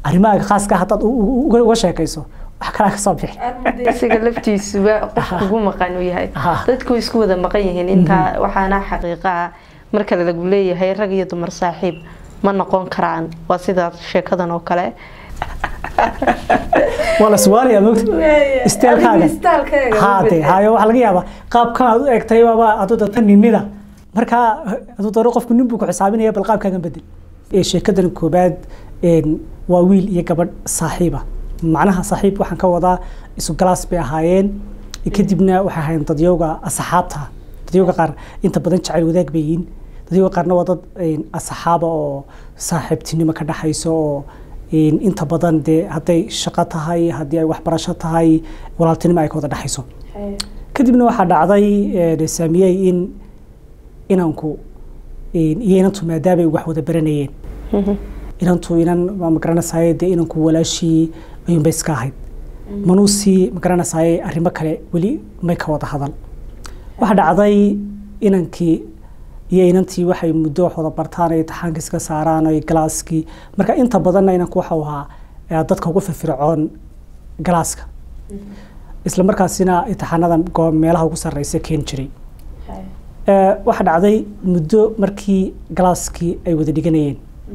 arrimahaaga khaaska haddaad u- u- uga uga sheekayso wax kalaa kasoo bixi isaga laftiisuba qof kugu maqan uu yahay Aha. dadku way isku wada maqan yihiin intaa waxaana xaqiiqa ah marka lagu leeyahay rag iyo dumar saaxiib ma noqon karaan waa sidaas sheekadan oo kale waa la suwaalayaa mogta Istaalkaaga. haade hayo waxaa laga yaabaa qaabkan aad u eegtay baaba aduu data ninida markaa aduu daro qofku nin buu ku xisaabinaya bal qaabkaagan bedel Ee, sheekadan koobaad een, waa wiil iyo gabadh saaxiiba macnaha saaxiib waxaan ka wadaa isu galaas bay ahaayeen kadibna waxay ahaayeen dadyowga asxaabta dadyowga qaar inta badan jacayl wadaag bay yihiin dadyowga qaarna waa dad een, asxaaba oo saaxiibtinimo ka dhaxayso oo een, inta badan dee hadday shaqo tahay haddii ay waxbarasho tahay walaaltinimo ay ka wada dhexayso kadibna waxaa dhacday ee, saamiyey in inanku een, iyo inantu maadaama ay wax wada baranayeen inantu inan ma magaranaysaye dee inanku walaashii ayuunbay iska ahayd manuusii magaranaysaye arrimo kale weli may ka wada hadal waxaa dhacday inankii iyo inantii waxay muddo wax wada bartaan ay taxaanka iska saaraan ay galaaskii marka inta badanna inanku waxau ahaa ee, dadka ugu firfircoon galaaska isla markaasina imtixaanada go- meelaha ugu sarreysa keeni jiray Ee, waxaa dhacday muddo markii galaaskii ay wada dhiganayeen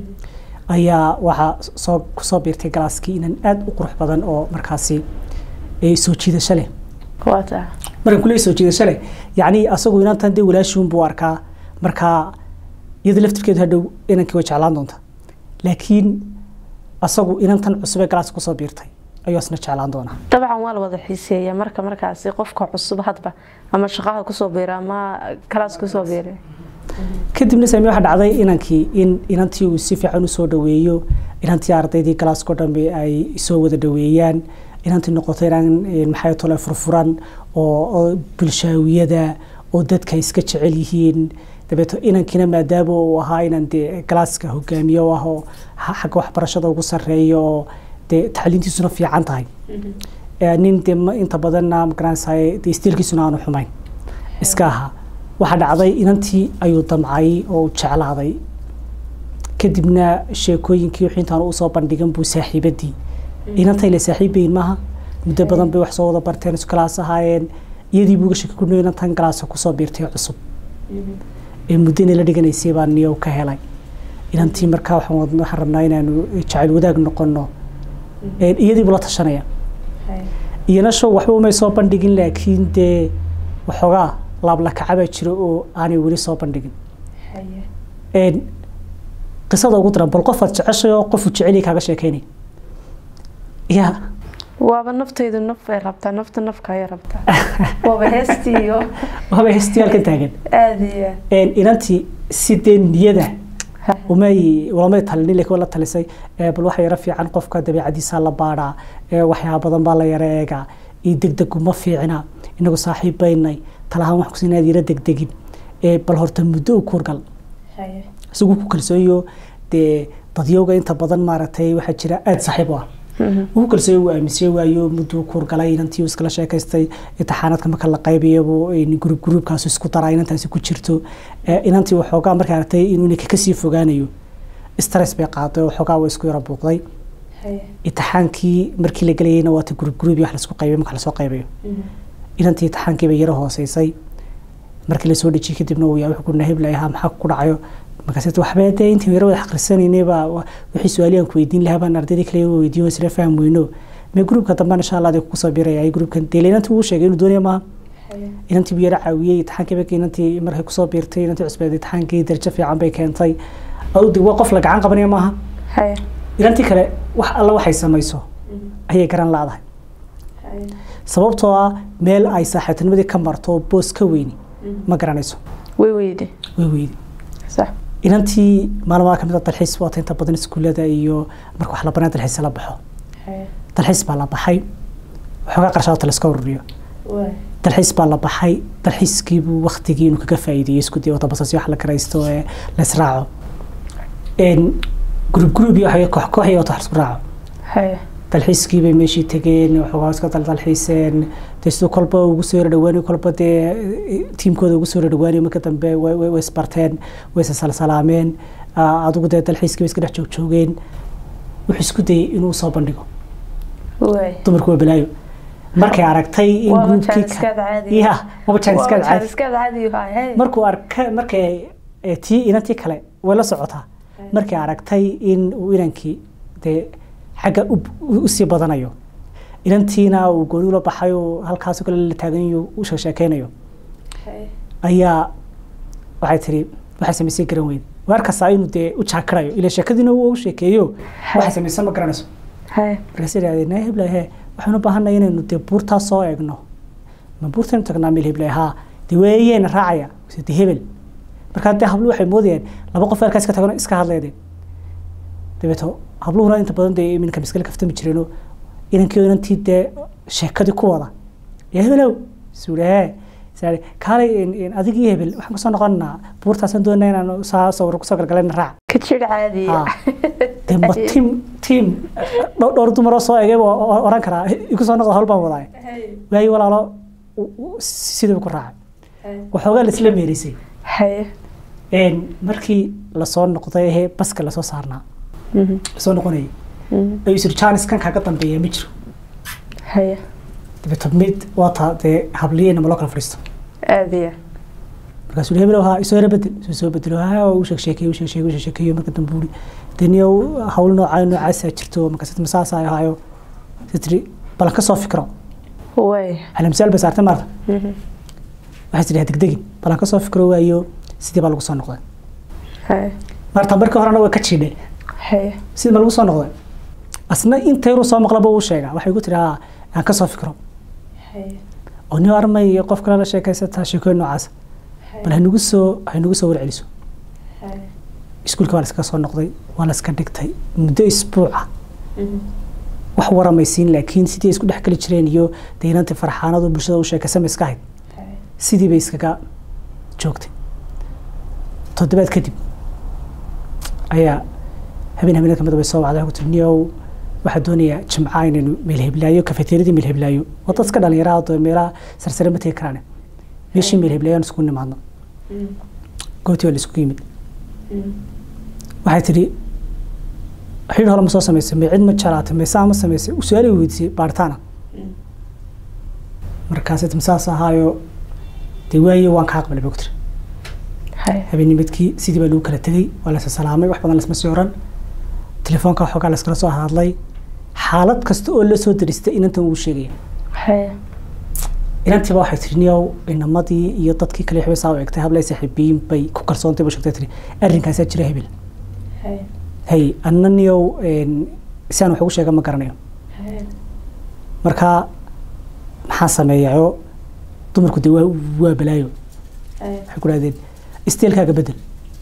ayaa waxaa soo kusoo biirtay galaaskii inan aad u qurux badan oo markaasi ee, soo jiidasho leh waa taa markaan kuleey soo jiidasho leh yacni asagu inantan dee walaashiun buu arkaa markaa iyada laftirkeedu hadhow inankii way jeclaan doonta laakiin asagu inantan cusub ee galaaska kusoo biirtay ayuu asna jeclaan doonaa dabcan waa la wada xiiseeya marka markaasi qofka cusub hadba ama shaqaha kusoo biira ama kalaas kusoo biira kadibna saami waxaa dhacday inankii in inantii uu si fiican usoo dhaweeyo inantii ardaydii galaaskao dhanbe ay soo wada dhaweeyaan inantii noqoto inaan eh, maxay tole furfuran oo oo bulshaawiyada oo dadka iska jecel yihiin dabeeto inankiina maadaama uu ahaa inaan dee galaaska hogaamiye u ah oo ha- xagga waxbarashada ugu sarreeyo oo dee tacliintiisuna fiican tahay Eh, nin dee ma- inta badanna magaranaysaye dee istiilkiisuna aanu xumayn iska ahaa waxaa dhacday inantii ayuu damcay oo uu jeclaaday kadibna sheekooyinkii wixii intaan usoo bandhigan buu saaxiibadii inantay la saaxiibayin maaha muddo badan bay wax soo wada barteen isu galaas ahaayeen iyadii buuga shaki ku inantan galaasa kusoo biirtay cusub ee muddo inay la dhiganaysay baa niyow ka helay inantii markaa waxaan wad- waxaan rabnaa inaanu jacayl wadaag noqono Ee, iyadiibuu la tashanaya iyana show waxba umay soo bandhigin laakiin dee waxoogaa laablakacabaa jira oo aanay weli soo bandhigin Een, qisada ugu daran bal qofaad jeceshay oo qofu jecel kaaga sheekeynay ya waaba naftaydu naf ay rabtaa nafta nafka ay rabtaa waaba heestiiyo waaba hestiyaalka taagan aada iyo Een, inantii sidee niyada umay ulamay talinin laakiin waa la talisay Ee, bal waxa yaro fiican qofka dabeecadiisa la baadhaa Ee, waxyaaba badan baa la yara eegaa iyo degdegu ma fiicna inagu saaxiib baynay talahaan wax kusin inaad yara degdegin Ee, bal horta muddo u kuurgal isagu ku kalsooyo dee dadyowga inta badan maaragtay waxaa jira aada saaxiib u ah ugu kalsooyo uu aaminsan waayo mudduu kuurgalay inantii uu iskala sheekaystay imtixaanaadka marka la qaybayabu gruub gruubkaas isku daraa inantaasi ku jirto Ee, inantii waxoogaa markay aragtay inuu ninka kasii fogaanayo stress bay qaaday oo waxoogaa waa isku yara buuqday imtixaankii markii la gelayayna waata gruub gruub iyo wax laisku qaybay marka lasoo qaybayo inantii imtixaankii bay yaro hooseysay markii lasoo dhejiyey kadibna uu yaa wuxuu ku nahib lahaa maxaa ku dhacayo markaas waxba dee intii yaro wada akhrisanaynay baa wa- wixii su-aalihi aan ku weydiin lahaa baan ardaydii kale uga weydiin isla faham weyno mee gruubka dambena insha allah ku soo biraya ay gruubkan dee inantii uu sheegay inuu doonaya maaha inantii buu yara caawiyey imtixaankii markii inantii markay kusoo biirtay inantii cusbeed imtixaankii darajo fiican bay keentay awdi waa qof la gacan qabanaya maaha haya inantii kale wax alla waxay samayso ayay garan laadahay sababtoo ah meel ay saaxiibtinimadii ka marto boos ka weyni ma garanayso way weyde way weydi sax inantii maalmaha kamid a dalxiis waata inta badan iskuullada iyo marka wax la banaa dalxiis la baxo dalxiis baa la baxay waxoogaa qarshadoota layska ururiyo dalxiis baa la baxay dalxiiskiibuu waktigii inuu kaga faa'iideeyo isku day wata basas wax la garaysto ee la israaco gruub gruub iyo waxay koox koox iyo wata wax isku raaco haya dalxiiskii bay meeshii tegeen waxoogaa iska daldalxiiseen dee siduu kolba ugu soo yara dhawaanayo kolba dee tiimkooda ugu soo yara dhawaanayo marka dambe way way- way isbarteen way isa salsalaameen Ah, adigu dee dalxiiskii bay iska dhex joogjoogeen wuxuu isku dayay inuu soo bandhigo dumarku waa balaayo markay aragtay in gruubkii ya waba jaaniskaad caadi markuu arkay markay tii inantii kale way la socotaa markay aragtay in uu inankii dee xagga usii badanayo inantiina uu gooni ula baxayo halkaas kale la taaganyo u sheekeynayo ayaa waxay tiri waxay samaysay garan weyn waarkasaa inuu dee u jaakirayo ila sheekadiina uu u sheekeeyo waxay samaysan ma garanayso markaas idhahdeen heblaye he waxaan u baahanay inaynu dee buurtaa soo eegno ma buurtaynu tagnaa meel heblaye haa dee weeyeyna raacaya de hebel markaa dee hablu waxay moodayaan laba qof halkaas ka tagano iska hadleedeen dabeeto habluhuna inta badan dee iminka miskale kaftami jireeno inankii inantii dee sheekadii ku wada yaa hebelow suuri hee saari kaalay adigii hebel waxaan kusoo noqonaa buurtaasaan doonaa inaan saa sawir kusoo galgalayna raac ka jir caadiya dee ma tiim tiim dhowr dumaroo soo egay oran karaa igu soo noqda hawl baan wadaay waayo walaalo sidaba ku raacay waxoogaa laisla meerisay markii lasoo noqday he baska lasoo saarnaa lasoo noqonayay ayuu isiri jaaniskan kaaga dambeeya ma jiro dabeeto mid waa taa dee habliyeyna ma loo kala fadhiisto aadiya markaasuu hebel haa isoo yara bedel isoo soo bedelo haa uu sheeg sheekeeyo sheeg sheekeyo sheeg sheekeeyo marka dambe uri daniya hawl noocaa noocaasaa jirto markaas masaasaa ahaayo tiri balan ka soo fikro way alamsaal bay saartay maarta waxay tidhi degdegin balan ka soo fikro waayo sidii baa lagu soo noqday marta markii horena way ka jiidhay sidii baa lagu soo noqday asna inta yaruu soo maqlaba uu sheegaa waxay ku tiri haa aan ka soo fikro oo nin armay iyo qof kale la sheekaysataa sheekooyin noocaas bal hanugu soo hanugu soo warceliso iskuulka baa laskaga soo noqday waa laska dhigtay muddo isbuuca wax waramaysiin laakiin sidii isku dhex geli jireen iyo daynantii farxaanadu bulshada u sheekaysama iska ahayd sidii bay iskaga joogtay toddobaad kadib ayaa habeen habeenka kamid bay soo wacday ku tiri niyow waxaa doonayaa jimca inaynu meelheblaayo kafeteeradii meelheblaayo waa dadka dhalinyaraha oo meelaha sarsare ma tegi karaan meeshii meelheblaayo aan isku nimaadno goobtii waa la isku yimid waxay tidhi xidhiir hore ma soo samaysay may cid ma jaraatay may saa ma samaysay su-aal weydiisay baaritaana markaas masaas ahaayo dee waaye waan ka aqbalay bogtir habeennimadkii sidii baa lagu kala tegey waa lasa salaamay wax badan lasma sii oran telefoonka waxoogaa laskala soo hadlay xaalad kasta oo la soo daristay inantan uu sheegaya inantiiba waxay tiri niyow inamadii iyo dadkii kale waxbay saa u egtay hablay saaxiibiyin bay ku kalsoontay buu sheegtay tiri arrinkaasaa jira hebel hay anna niyow siaan wax ugu sheega ma garanayo marka maxaa sameeyayo dumarku dee waa waa balaayo waxay ku dhahdeen isteelkaaga bedel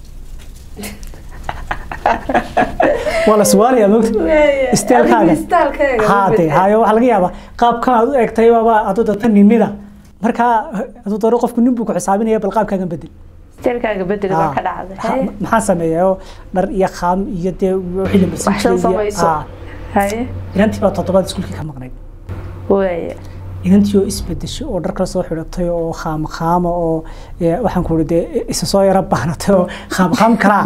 waa la suwaalayaa mogta isteelkaaga haade hayo waxaa laga yaabaa qaabkan aad u egtay waaba aduu danta ninida markaa aduu daro qofku nin buu ku xisaabinaya bal qaabkaagan bedel isteelkaaga bedel baa ka dhacday maxaa sameeya oo dhar iyo qaam iyo dee wixii la marsiin inantii baa toddobaad iskuulkii ka maqnayd waaya inantii oo isbedesho oo dhar kala soo xidhatay oo khaam khaama oo waxaan ku dee isa soo yaro baanatay oo khaam khaam kalaa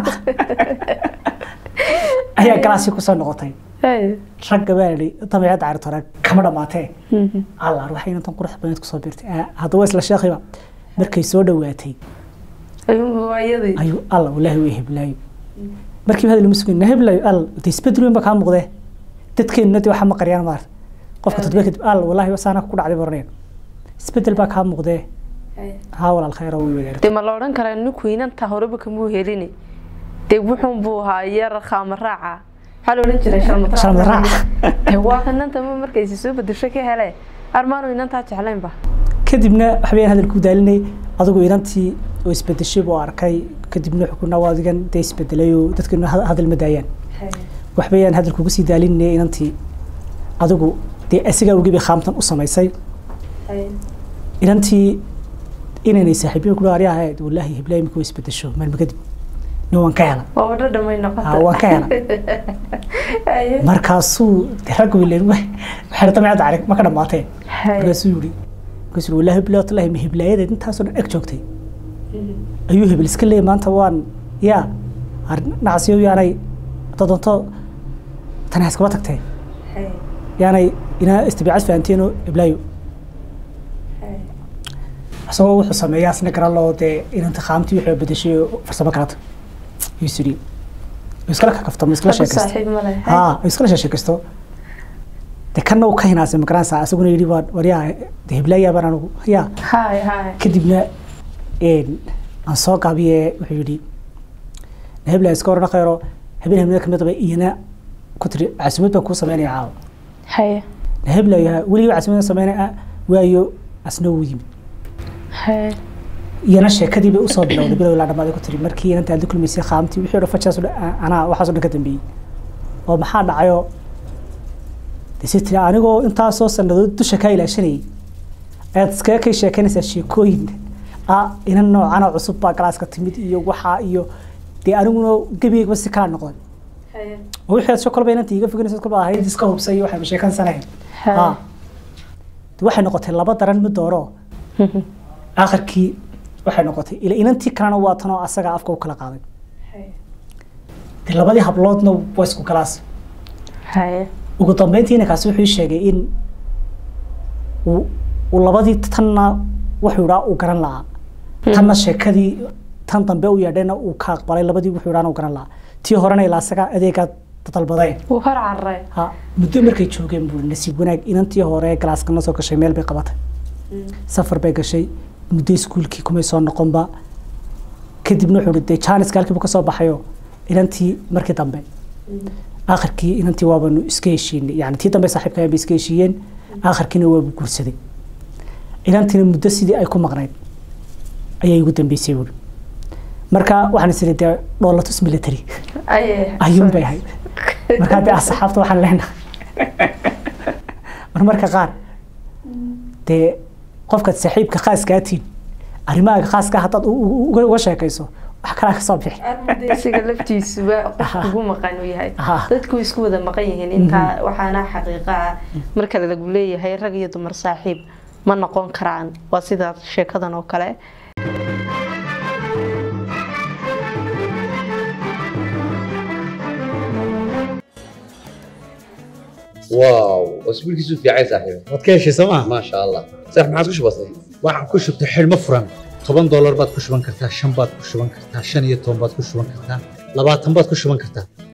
ayaa galaasii kusoo noqotay ragga baa idhi dabeecadda caritoora kama dhammaatee allaar waxay inantan qurux badneed kusoo biirtay haddaba isla sheekhiba markay soo dhowaatay ayuu alla walaahi way heblaayo markiiba hadal ma sugan heblaayo all de isbedel weyn ba kaa muuqdee dadkeenuna de waxa ma qariyaan maarta qofka toddoba kadib all walaahi wasaana ku dhacday baraneen isbedel baa kaa muuqdee haa walaal khayra way wadaartay de ma la odhan karaa ninku inanta horeba kamuu helini dee wuxuun buu ahaa yar khaama raaca maxaa la odhan jiray shalmadraac waa inanta ma markaysi soo bedesho ka hele armaanu inantaa jeclaynba kadibna waxbayaan hadalku daalinay adigu inantii oo isbedeshay buu arkay kadibna xukuna waa adigan dee isbedelay oo dadkina hadal ma daayaan waxbayaan hadalkugu sii daalinay inantii adigu dee asigaa ugibi khaamtan u samaysay inantii inaynay saaxiibiin ku dhaarya ahayd wallaahi hiblaahi imika way isbedesho maalma kadib nin waan ka hela waan ka hela markaasuu rag wilen waxay damicadda arag ma ka dhamaateen markaasuu yiri markaasuu wallaahi hiblaahi tallahi ma hiblaayadeed intaasoo dhan eg joogtay ayuu hebel iska leeyay maanta waan yaa nacsiyo yaanay dadonto tani ha iskaba tagtee yaanay inaa istibiicad fahanteeno iblaayo isagoo wuxuu sameeyaa isna garan loo dee inanta qaamtii wuxuu bedeshay oo farsamo kalata yuu sidhi iskala kakaftamo iskala sheekaysto haa iskala sheekaysto de kanna uu ka hinaasay magaranaysaa isaguna yidhi waa waryaa de hiblaayaa baan anigu yaa kadibna aan soo gaabiye wuxuu yidhi hebla iska oran khayro habeen habeenada kamid aba iyana ku tiri caasimad baan kuu sameynaya caawa haye hebla weligiiba caasimada sameynaya waayo asna wuu yimid iyana sheekadii bay usoo bilowday bilow ilaa dhamaaday ku tiri markii inanta aad la kulmaysay qaamtii wixii o dhan fajaas anaa waxaas o dhan ka dambeeyey oo maxaa dhacayo de si tiri anigoo intaasoo sanadood dusha kaa ilaashanayay ayaad iskaga kay sheekeynaysaa sheekooyin ah inan noocana cusub baa galaaska timid iyo waxaa iyo dee aniguna gebigayba si kala noqday oo wixii aad sho kolba inanta iga foganaysa kolba ahayd iska hubsay iyo waxayba sheekansanayn ha de waxay noqotay laba daran mid dooro akhirkii waxay noqotay ila inantii kalena waa tanoo asaga afka u kala qaaday de labadii habloodna waa isku galaas ugu dambeyntii inankaasi wuxuu sheegay in uu labadii tanna wuxuu idhaa uu garan lahaa tanna sheekadii tan dambe u yeedhayna uu ka aqbalay labadii wuxuu idhaana uu garan lahaa tii horena ilaa asaga adeegaa dalbadeen wuu hor cararay ha muddo markay joogeen buu nasiib wanaag inantii hore galaaskana soo gashay meel bay qabatay safar bay gashay muddo iskuulkii kumay soo noqonba kadibna wuxuu dee jaaniska halkiibu ka soo baxayo inantii markii dambe akhirkii inantii waabanu iska heshiinay yani tii dambe saaxiibka bay iska heshiiyeen akhirkiina waabu guursaday inantiina muddo sidii ay ku maqnayd ayay ugu dambeysay wuri marka waxaan is dee dhoolatus military ayuun bay ahayd markaa dee asxaabta waxaan leenahay marmarka qaar dee qofkaad saaxiibka khaaska tiin arrimahaaga khaaska haddaad uga sheekayso wax kalaa ka soo bixi isaga laftiisuba qof ugu maqan uu yahay dadku isku wada maqan yihiin intaa waxaana xaqiiqa ah marka lagu leeyahay rag iyo dumar saaxiib ma noqon karaan waa sida sheekadan oo kale واو اسبوعك في عايز صاحبي waad ka heshay sooma ما شاء الله صح ما عاد كش بسيط waxaan ku shubtay xidhmo furan toban doolar baad ku shuban kartaa shan baad ku shuban kartaa shan iyo toban baad ku shuban kartaa labaatan baad ku shuban kartaa